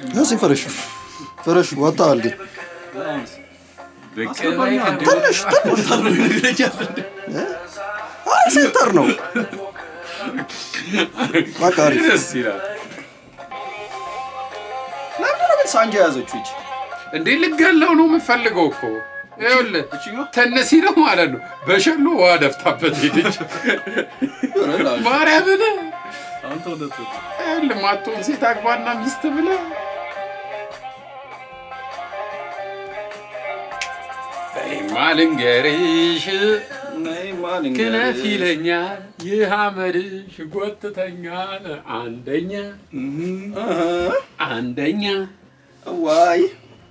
እዚህ ፍረሽ ፍረሽ ወጣል ግን አስገባኝ አንዴ። ትንሽ ትንሽ አይ ሴንተር ነው በቃ አሪፍ ደስ ይላል ለምንድን ነው ግን ሳንጃ የያዘችው ይቺ እንዴ ልገለው ነው የምፈልገው እኮ ይኸውልህ ተነሲ ነው ማለት ነው በሸሎ ውሃ ደፍታበት ሄደች ማርያምን አንተ እውነት ይኸውልህ ማትሆን ሴት አግባና ሚስት ብለህ በይማ ልንገርሽ ክለፍ ይለኛል ይህ አመድሽ ጎትተኛል አንደኛ አንደኛ ዋይ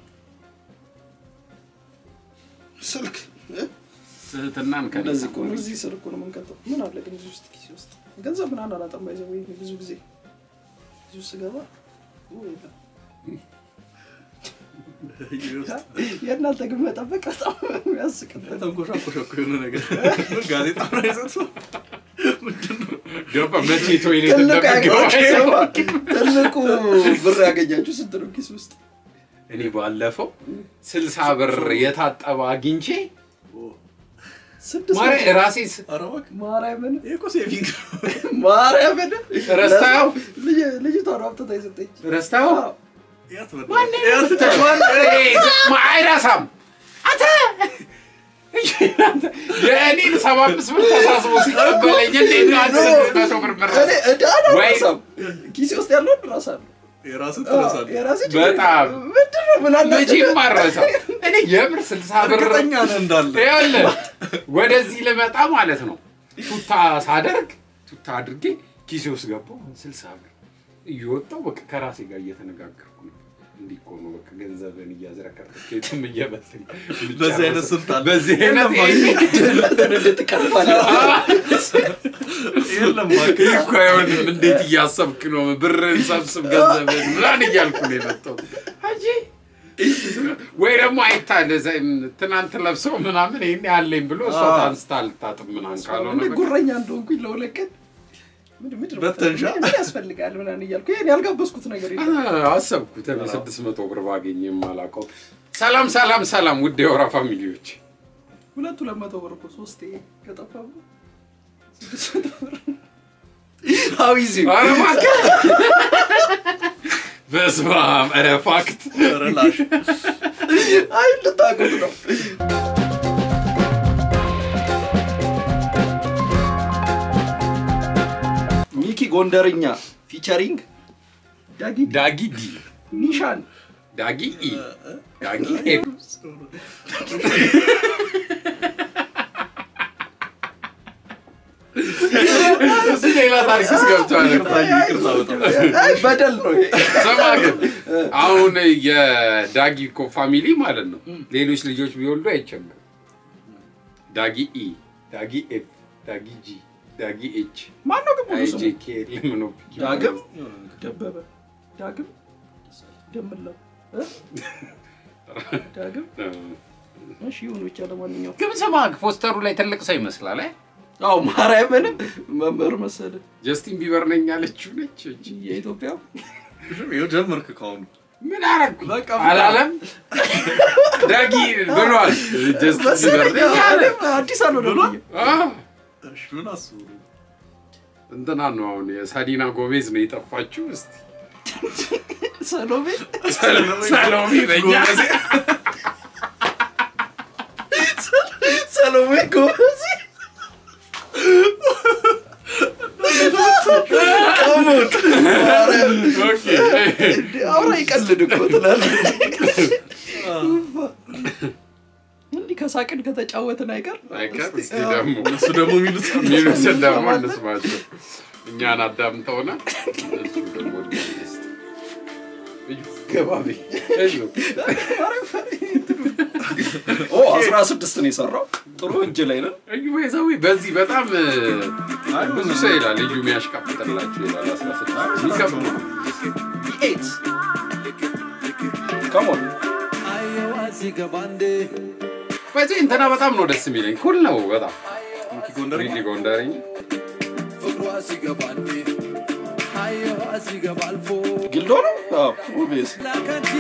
ስልክ እ? ስህትናን እንደዚህ እኮ ነው እዚህ ስር እኮ ነው የምንከተው ምን አለ ግን እዚህ ውስጥ ኪሴ ውስጥ ገንዘብ ምናምን አላጣም ባይዘ ወይ ብዙ ጊዜ እዚህ ውስጥ ስገባ ኦ፣ የለም። የእናንተ ግን መጠበቅ በጣም የሚያስቅ ነው። ተንኮሻኮሸ እኮ የሆነ ነገር ጋዜጣ ነው የሰጠው። ምንድን ነው? ገባ መቼ ቶይሌት ትልቁ እንደምገባ ያገኛችሁ ትልቁ ብር ያገኛችሁ ስንት ነው ኪስ ውስጥ እኔ ባለፈው ስልሳ ብር የታጠበ አግኝቼ ስድስት ማርያ መቶ- ራሴ ስ- ኧረ እባክህ፣ ማርያምን ይሄ እኮ ሴቪንግ ነው። ማርያምን ረስታው? ልጅ- ልጅቷ ነው አምጥታ የሰጠች ረስታው አዎ። ያት በእናትህ፣ ያት አይረሳም አንተ የእኔን ሰባ አምስት ብር ተሳስቦ ሲቀበለኝ እንዴት ነው አንድ ስድስት መቶ ብር እኔ መረስ ዕዳ አልረሳም። ኪሴ ውስጥ ያለውን እረሳለሁ። የራስህ አዎ፣ ትረሳለህ። የራሴ ችግር በጣም። የለም። ምንድን ነው ምን አለ መቼም አልረሳም እኔ የምር ስልሳ ብር እርግጠኛ ነህ እንዳለ ያለ ወደዚህ ልመጣ ማለት ነው ቱታ ሳደርግ ቱታ አድርጌ ኪሴ ውስጥ ገባሁ ስልሳ ብር እየወጣሁ በቃ ከራሴ ጋር እየተነጋገርኩ ነው እንዲህ እኮ ነው በቃ ገንዘብን እያዝረከረክ ኬትም እየመሰለኝ በዚህ አይነት ስልጣን በዚህ አይነት ድህነትን እንዴት ትቀርፋለህ? የለም እባክህ። ይህ እኮ አይሆንም እንዴት እያሰብክ ነው ብርን ሰብስብ ገንዘብን ምናምን እያልኩ ነው የመጣሁት እንጂ ወይ ደግሞ አይታለ ትናንት ለብሰው ምናምን ይሄን ያለኝ ብሎ እሷ አዎ። ታንስታ ልታጥብ ምናምን ካልሆነ እኔ በቃ ጉረኛ እንደሆንኩኝ ለሁለት ቀን ምንድን- ምንድን ነው በተንሻ? ምን- ምን ያስፈልጋል ምናምን እያልኩ ይሄን ያልጋበዝኩት ነገር የለም። አ- አሰብኩት እኔ ስድስት መቶ ብር ባገኝ የማላውቀው ሰላም ሰላም ሰላም ውድ የወራ ፋሚሊዎች ሁለቱ ሁለት መቶ ብር እኮ ሶስቴ ከጠፋ ብሎ ስድስት መቶ ብር How easy? ኧረ እባክህ በስመ አብ ኧረ ፋክት ኧረ ላሽ። አይ ልታውቁት ነው። ሚኪ ጎንደርኛ ፊቸሪንግ ዳጊ ዳጊ ዲ ኒሻን ዳጊ ኢ ዳጊ ኤፍ እሱ ሌላ ታሪክ ውስጥ ገብቷል ይቅርታ፣ ይቅርታ በጣም። አይ በደል ነው ይሄ። ስማ ግን አሁን የዳጊ እኮ ፋሚሊ ማለት ነው ሌሎች ልጆች ቢወልዱ አይቸምርም። ዳጊ ኢ፣ ዳጊ ኤፍ፣ ዳጊ ጂ፣ ዳጊ ኤች፣ ማነው ግን ሙሉ አይ ስሙ? ጄ ኬ ኤል ምን ነው ዳግም ደበበ ዳግም ደምለው እ? ዳግም እሺ ይሁን ብቻ ለማንኛውም ግን ስማ ፖስተሩ ላይ ትልቅ ሰው ይመስላል። አይ አዎ ማርያምንም መምህር መሰለ ጀስቲን ቢበር ነኝ ያለችው ነች። እቺ የኢትዮጵያ ይኸው ጀመርክ ከአሁኑ። ምን አረግኩ በቃ አላለም? ዳጊ ብሏል። ጀስቲን ቢበር ነኝ አለ። አዲስ አልሆነ አዎ። እሺ፣ ምን አስቡ ነው? እንትና ነው አሁን የሳዲና ጎሜዝ ነው የጠፋችው። እስቲ ሰሎሜ ሰሎሚ በኛ ሰሎሜ ጎበዝ ቀሙት ማርያም ኦኬ። እንዴ አውራ ይቀልድ እኮ ትላለህ እንዲህ ከሳቅን ከተጫወትን አይቀር አይቀር እስቲ- እስቲ አዎ። ደግሞ እሱ ደግሞ የሚሉት ሚሉትን ደግሞ እንስማቸው። እኛን አዳምጠውና እሱ ደግሞ እስቲ እዩ፣ ገባ በይ። እዩ። ኦ አስራ ስድስት ነው የሰራው ጥሩ እጅ ላይ ነን እዩ ቤዛዊ በዚህ በጣም አይ ብዙ ሰው ይላል እዩ የሚያሽቃብጥላችሁ ይላል። አስራ ስድስት የሚከብድ ነው። ኤት ከሞን በዚህ እንትና በጣም ነው ደስ የሚለኝ። ኩል ነው በጣም ሚኪ ጎንደር ሪሊ ጎንደርኛ ሲገባ አልፎ ጊልዶ ነው አዎ ኦብቪየስ ላካንቺ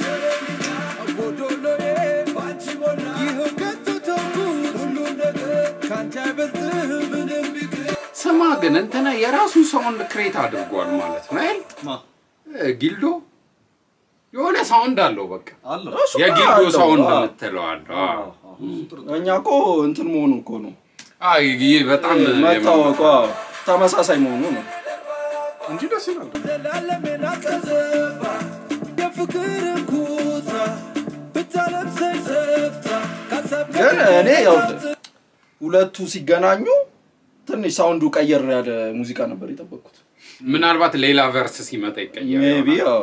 ጎዶሎዬ ባንቺ ሞላ ይኸው ከቶ ተውኩት ሁሉም ነገር ካንቺ አይበልጥህ ምንም ቢቅር ስማ ግን እንትና የራሱ ሳውንድ ክሬት አድርጓል ማለት ነው አይደል? ማ እ፣ ጊልዶ የሆነ ሳውንድ አለው በቃ አለ እሱ እኮ የጊልዶ አለው። ሳውንድ አዎ። የምትለዋለሁ። አዎ። እኛ እኮ እንትን መሆኑ እኮ ነው አይ ይህ በጣም መታወቁ አዎ፣ ተመሳሳይ መሆኑ ነው እንጂ ደስ ይላል። ዘላለሜን አቀዘባ የፍቅርን ኩታ ብታለብሰኝ ሰፍታ ካሰብ ግን እኔ ያው ሁለቱ ሲገናኙ ትንሽ ሳውንዱ ቀየር ያለ ሙዚቃ ነበር የጠበቅኩት ምናልባት ሌላ ቨርስ ሲመጣ ይቀየራል። ሜቢ ያው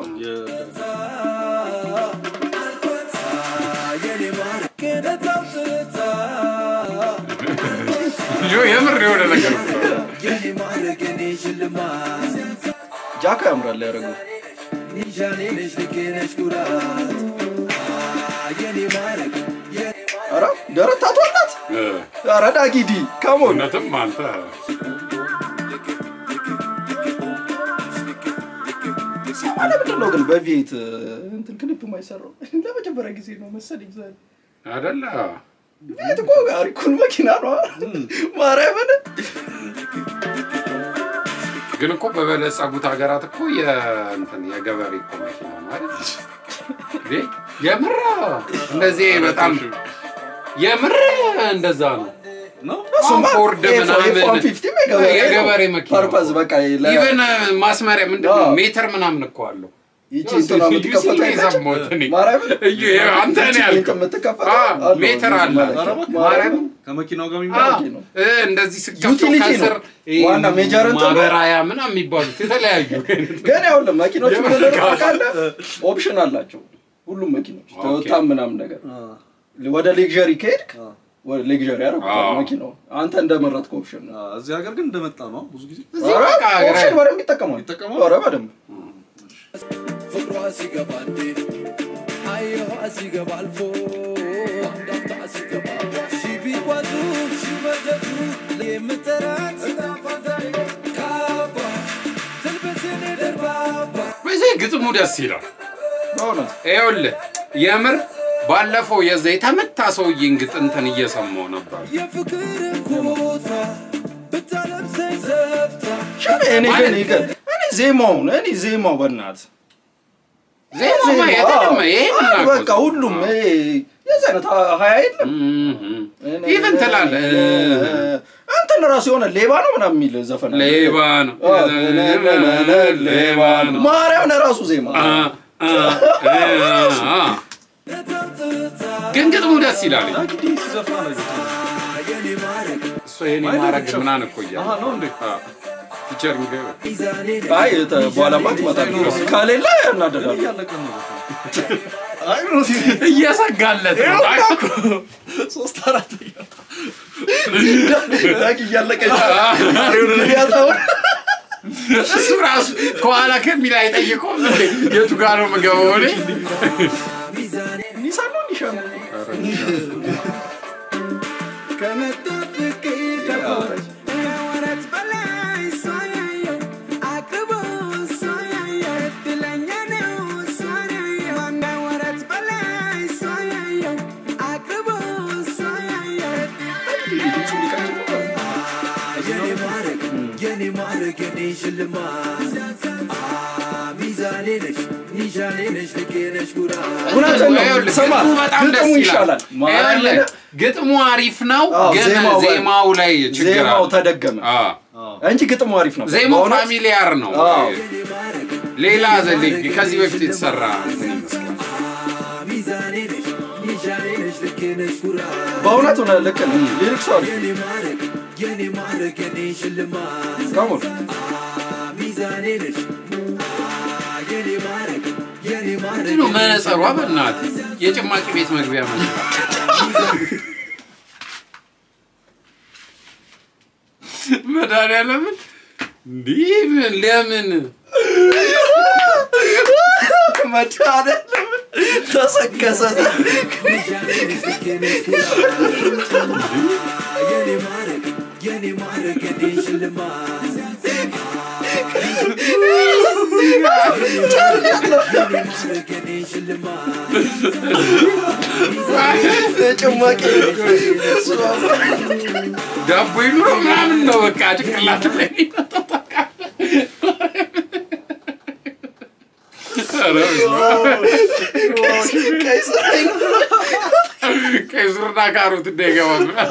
የኔ ማር ክደታው ትታ ልጁ የምር የሆነ ነገር እኮ ነው። የኔ ማድረግ የኔ ሽልማት ጃካ ያምራል ያደረገው ኒሻኔ ነሽ ልኬ ነሽ ኩራት የኔ ማድረግ የኔ ኧረ ደረት ታቷላት እ፣ ኧረ ዳጊዲ ካሞን እውነትም አንተ ለምንድን ነው ግን በቪኤት እንትን ክሊፕ የማይሰራው ለመጀመሪያ ጊዜ ነው መሰለኝ ዛሬ አደለ ቪኤት እኮ አሪኩን መኪና ነው ማርያምን ግን እኮ በበለጸጉት ሀገራት እኮ የእንትን የገበሬ እኮ መኪና ነው አይደል? እንዴ የምር እንደዚህ በጣም የምር እንደዛ ነው። ነው ፎርድ ምናምን የገበሬ መኪና ፐርፐዝ በቃ ለ- ኢቨን ማስመሪያ ምንድን ነው አዎ። ሜትር ምናምን እኮ አለው። ይቺ እንትና የምትከፈተው ሲል የለችም? የሰማሁት እኔ። ማርያምን? እዩ፣ ይሄ አንተ ነህ ይቺ ያልከው። የምትከፈተው አዎ፣ አለው ሜትር አለ። ማለት ኧረ ነው። እባክህ። ማርያምን? ከመኪናው ጋር አዎ፣ የሚመራ ነው። እ፣ እንደዚህ ስከፍተው ዩቲሊቲ ነው። ከስር ይሄ ዋና ሜጀር እንትን ነው። ማበራያ ምናምን የሚባሉት የተለያዩ ግን ያውልህ መኪኖች የምር ምንድን ነው ካለ- ታውቃለህ? ኦፕሽን አላቸው ሁሉም መኪኖች ኦኬ። ቶዮታም ምናምን ነገር ወደ ሌክዠሪ ከሄድክ ወደ ሌክዠሪ ያደርጉታል አዎ። መኪናው አንተ እንደመረጥከው ኦፕሽን ነው እዚህ ሀገር ግን እንደመጣ ነው ብዙ ጊዜ እዚህ ኧረ በቃ ኦፕሽን በደንብ ይጠቀማል ይጠቀማል? ኧረ በደንብ ፍቅሯ ሲገባ እንዴ አየኋ ሲገባ አልፎ አንዳፍታ ሲገባ ሺ ቢጓዙ ሺ መዘዙ የምጠራት ጣፋታዬ ካባ ትልበሴኔ ደርባባ በዚህ ግጥሙ ደስ ይላል። በእውነት ይኸውልህ የምር ባለፈው የዛ የተመታ ሰውዬን ግጥንትን እየሰማው ነበር። የፍቅርን ኩታ ብታለብሰኝ ሰፍታ ሸኔ እኔ ግን ይገ- እኔ ዜማውን እኔ ዜማው በእናት ዜማማ የተለመ ይሄን አዎ፣ እናውቀው በቃ ሁሉም ይሄ የዚህ አይነት ሀ- ሀያ የለም ኢቨን ትላለህ እ፣ እንትን ራሱ የሆነ ሌባ ነው ምናምን የሚል ዘፈን አለ። ሌባ ነው አዎ፣ ሌባ ነው ማርያም ለራሱ ዜማ አ፣ አ፣ አ፣ አ። ግን ግጥሙ ደስ ይላል። እንግዲህ ሲዘፍና ነው የኔ ማረግ እሱ ይሄን ማድረግ ምናምን እኮ እያለ አሃ ነው እንዴ ፊቸሪንግ ሚዛኔ አይ ተ- በኋላማ ትመጣለህ ከሌለ እናደዳሉ እያለቀ ነው አይ ነው እየሰጋለት ነው። አይ፣ ሶስት አራት ዳግ እያለቀ ያታውን እሱ ራሱ ከኋላ ከሚል አይጠይቀውም እንዴ? የቱ ጋር ነው የምገባው እኔ? ሚዛኔ ኒሳን ነው ኒሻን ነው ከመጠብቅ ከፎች ከወረት በላይ እሷ ያየው አቅርቦ እሷ ያየው እድለኛ ነው እሷ ያየው ከወረት በላይ እሷ ያየው አቅርቦ እሷ ያየው የኔ ማረግ የኔ ማረግ የኔ ሽልማት አ፣ ሚዛኔ ነሽ ኒሻኔ ነሽ ልኬ ነሽ ኩራት እውነትን ነው ይኸውልህ፣ ስማ ግጥሙ በጣም ደስ ግጥሙ ይላል። ይሻላል ይኸውልህ፣ ግጥሙ አሪፍ ነው፣ አዎ፣ ግን ዜማው በ- ዜማው ላይ ችግር ዜማው አለ። ተደገመ አዎ፣ እንጂ ግጥሙ አሪፍ ነው ዜማው በእውነት ፋሚሊያር ነው። አዎ። የኔ ማረግ ሌላ ዘ- ከዚህ በፊት የተሰራ እንትን ይመስላል። ሚዛኔ ነሽ ኒሻኔ ነሽ ልኬ ነሽ ኩራት በእውነት ሆነ ልክ ነው ሊሪክሱ አሪፍ የኔ ማረግ የኔ ማረግ የኔ ሽልማት ካሞን ሚዛኔ ነሽ የኔ ማረግ የኔ ማረግ ምንድን ነው መነጸሯ? በእናትህ የጭማቂ ቤት መግቢያ መስሏል። መድኃኒዓለምን እንዲህ ምን ለምን መድኃኒዓለም ተሰከሰ ኒሻኔ ነሽ ልኬ ነሽ ኩራት የኔ ማረግ የኔ ማረግ የኔ ሽልማት ማድረግ የኔ ሽልማት ጭማቂ ዳቦ ይኑሮ ምናምን ነው በቃ ጭንቅላት ላይ የሚመጣው ታውቃለህ። ኧረ በስመ አብ። ቀይ ስር ቀይ ሱርና ካሮት እንዳይገባ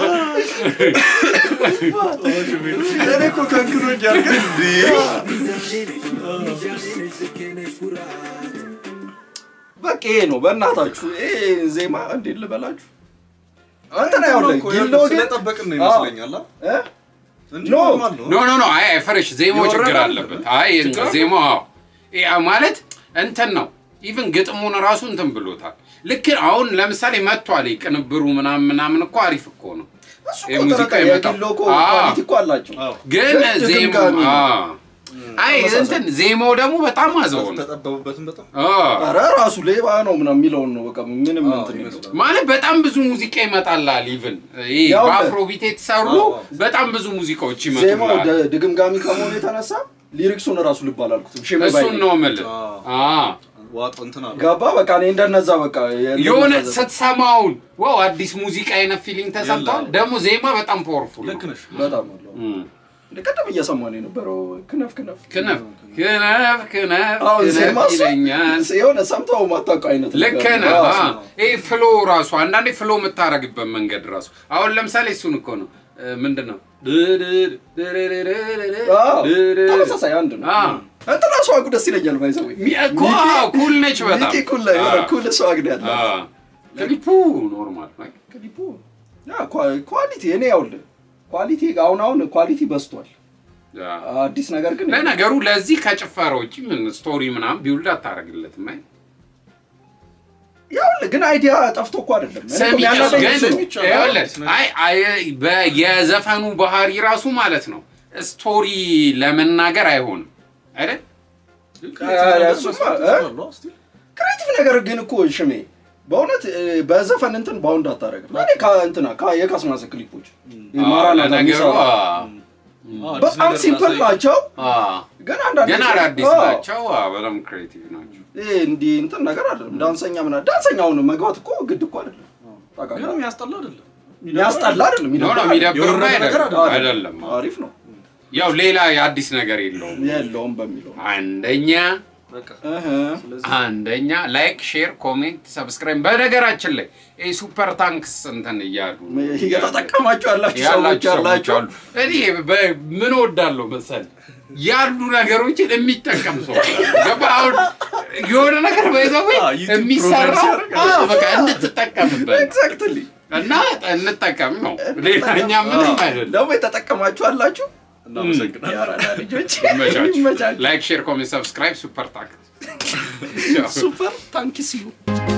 እኔ እኮ ከንክኖኛል ግን እንዴ ሚዛኔ ነሽ ሚዛኔ ነሽ ልኬ ነሽ ኩራት በቃ ይሄ ነው በእናታችሁ ይሄ ዜማ እንዴት ልበላችሁ እንትን አይሆንም እኮ ጊሎ ግን ስለጠበቅን ነው ይመስለኛል አ? እ? እንጂ ኖ። ኖርማል ነው ኖ ኖ ኖ አይ አይ ፍሬሽ ዜማው የወረደ ችግር አይደለም። አለበት። አይ ችግር ዜማው አዎ ያ ማለት እንትን ነው። ኢቭን ግጥሙን ራሱ እንትን ብሎታል። ልክ አሁን ለምሳሌ መጥቷል ቅንብሩ ምናምን ምናምን እኮ አሪፍ እኮ ነው። እሱ ይሄ እኮ ሙዚቃ ተረካ የመጣው። የጊሎ እኮ አዎ። ኳሊቲ እኮ አላቸው አዎ ግን ግን ዜማው ድግምጋሚ ነው። አዎ አይ ተመሳሳይ። እንትን ዜማው ደግሞ በጣም አዘው ነው። ተጠበቡበትም በጣም አዎ ኧረ ራሱ ሌባ ነው ምናምን የሚለውን ነው በቃ ምንም አዎ፣ እንትን የለውም። ይመስላል። ማለት በጣም ብዙ ሙዚቃ ይመጣላል። ኢቭን ይሄ ያው በአፍሮቢት የተሰሩ አዎ። በጣም ብዙ ሙዚቃዎች ዜማው ይመጡላል። ደ- ድግምጋሚ ከመሆኑ የተነሳ ሊሪክሱን ራሱ ልብ አላልኩትም ሽሜ ባይ እሱን ነው የምልህ። አዎ። አዎ ዋጦ እንትን አለ ገባ በቃ እኔ እንደነዛ በቃ የሆነ እንደነዛ- ስትሰማውን ዋው አዲስ ሙዚቃ አይነት ፊሊንግ ተሰምቷል። የለም። ደግሞ ዜማ በጣም ፓወርፉል ልክ ነሽ በጣም አለው እም። እንደ ቀደም እየሰማን የነበረው ክነፍ ክነፍ ክነፍ ክነፍ ክነፍ አሁን ክነፍ ዜማ እሱ ይለኛል። የሆነ ሰምተው ማታውቀው አይነት ልክ ነገር ነህ። ነው። አዎ። ይሄ ፍሎ ራሱ አንዳንዴ ፍሎ የምታረግበት መንገድ ራሱ አሁን ለምሳሌ እሱን እኮ ነው እ፣ ምንድን ነው አዎ፣ ተመሳሳይ አንድ ነው አዎ። እንትን ራሱ ዋጉ ደስ ይለኛል ባይዘው ሚ- እኮ አዎ፣ ኩል ነች በጣም ሚኪ ኩል ላይ የሆነ አዎ። ኩል ሰው አግድ ያለ አዎ። ክሊፑ ኖርማል ነው። ክሊፑ ያ ኳ- ኳሊቲ እኔ ያውልህ ኳሊቲ አሁን አሁን ኳሊቲ በዝቷል አዎ። አዲስ ነገር ግን ለነገሩ ለዚህ ከጭፈራ ውጭ ምን ስቶሪ ምናምን ቢውልድ አታደርግለትም። አይ ያውልህ ግን አይዲያ ጠፍቶ እኮ አይደለም እኔ እኮ ሰሚ የሚያናደኝ ግን እሱ ነው። ይቻላል። ይኸውልህ፣ አይ አይ በ- የዘፈኑ ባህሪ ራሱ ማለት ነው ስቶሪ ለመናገር አይሆንም አይደል? እሱማ፣ እ? ክሬቲቭ ነገር ግን እኮ ሽሜ በእውነት እ፣ በዘፈን እንትን ባውንድ አታደርግም እኔ ከእንትና ከ- የካስማሰ ክሊፖች አዎ፣ ማራናታ ለነገሩ የሚሰራ አዎ። በጣም ሲምፕል ናቸው አዎ። ግን አንዳንድ ገና ጊዜ- አዳዲስ አዎ፣ ናቸው። አዎ፣ በጣም ክሬቲቭ ናቸው። ይሄ እንዲህ እንትን ነገር አይደለም ዳንሰኛ ምና ዳንሰኛውን መግባት እኮ ግድ እኮ አይደለም ግን ታውቃለህ የሚያስጠላ አይደለም ያስጠላ አይደለም ኖ ኖ ይደብራል። የሚደብርማ የወረደ ነገር አይደለም አይደለም። አይደለም። አዎ። አሪፍ ነው ያው ሌላ የአዲስ ነገር የለውም። የለውም በሚለው አንደኛ በቃ እህ፣ ስለዚህ አንደኛ ላይክ፣ ሼር፣ ኮሜንት፣ ሰብስክራይብ። በነገራችን ላይ ይሄ ሱፐር ታንክስ እንትን እያሉ እየተጠቀማችሁ ያላችሁ ሰዎች ያላችሁ ሰዎች ያላችሁ አሉ። እኔ በ- ምን ወዳለሁ መሰል ያሉ ነገሮችን የሚጠቀም ሰው ገባህ? አሁን የሆነ ነገር በይዘው አዎ፣ ዩቲዩብ የሚሰራው ፕሮግራም ሲያደርግ አዎ፣ በቃ እንድትጠቀምበት ኤግዛክትሊ እና እንጠቀም ነው። ሌላኛ ምንም አይደለም። ደግሞ የተጠቀማችሁ አላችሁ እናመሰግናለን የአራዳ ልጆች ይመቻችሁ። ይመቻችሁ ላይክ፣ ሼር፣ ኮሜንት፣ ሰብስክራይብ ሱፐር ታንክስ ሱፐር ታንኪስ ዩ